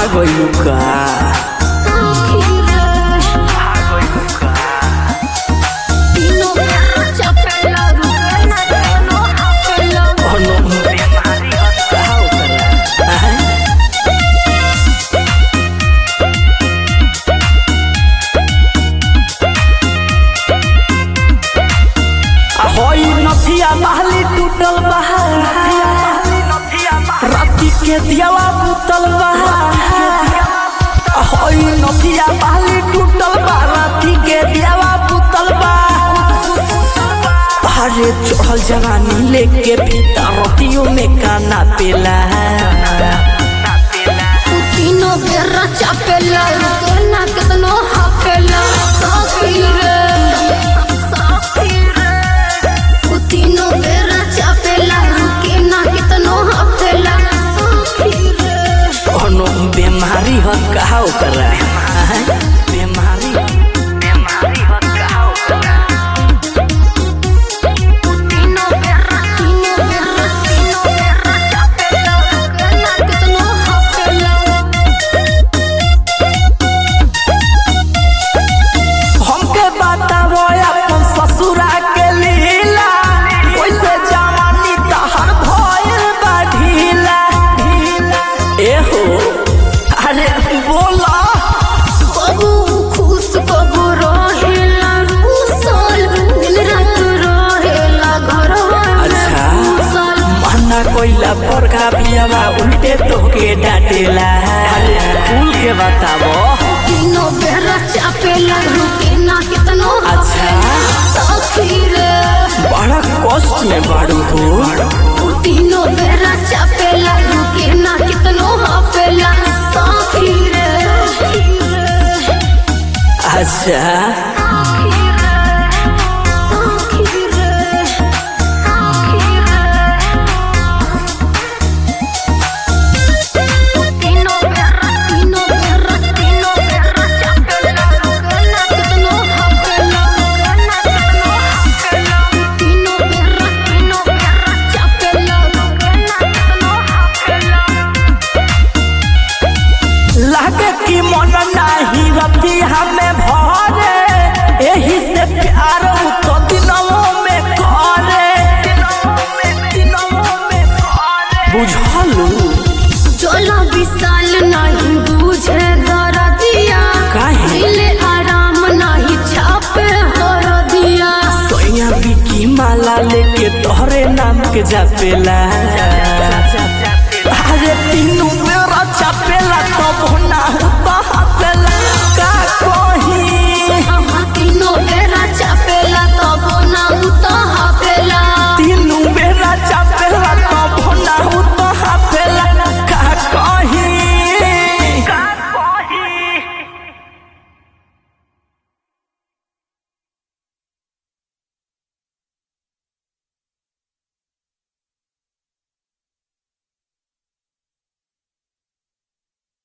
भागलू का कोनो बीमारी हत का ओकरा आय? आ होई नथिया महली टूटल बहा राती के दियावा बुतल बहा आ होई नथिया महली टूटल बा राती के दियावा बुतल बा अरे चढ़ल जवानी लेके फीता रोटियों में काना पेला चापेला केना केतनो हाफेला साफी रे साफी रे तीनों बेरा चापेला केना केतनो हाफेला साफी रे कोनो बीमारी ह का ओकरा आय? बीमारी बीमारी ह का ओकरा तीनों बेरा तीनों बेरा तीनों बेरा चापेला केना केतनो हाफेला हमके बतावो अपन ससुरा के लीला कैसे जवानी तहर भइल बा ढीला ढीला एहो अरे बोला कबू खुश कबू रहेला रूसल दिन रात रहेला घरवा में अच्छा। घुसल मना कोइला बड़का पियावा उल्टे तोके डांटेला अरे खुल के बतावो तीनों बेरा चापेला रुके ना कितनो अच्छा। सखी रे बड़ा कष्ट में बाड़ू हो उ तीनों बेरा चापेला रुके ना कितनो हाफेला सखी रे अच्छा सखी रे तीनों बेरा तीनों बेरा तीनों बेरा चापेला रुके ना कितनो हाफेला रुके ना कितनो हाफेला तीनों बेरा तीनों बेरा चापेला रुके ना कितनो हाफेला लागे कि मन नाही रती हमें भरे एही से प्यार उ तो दिनों में करे बुझलू चलो विशाल नहीं बुझे दरदिया काहे? मिले आराम नहीं छापे हरदिया सोया बिकी माला लेके तोहरे नाम के जापेला अरे तीन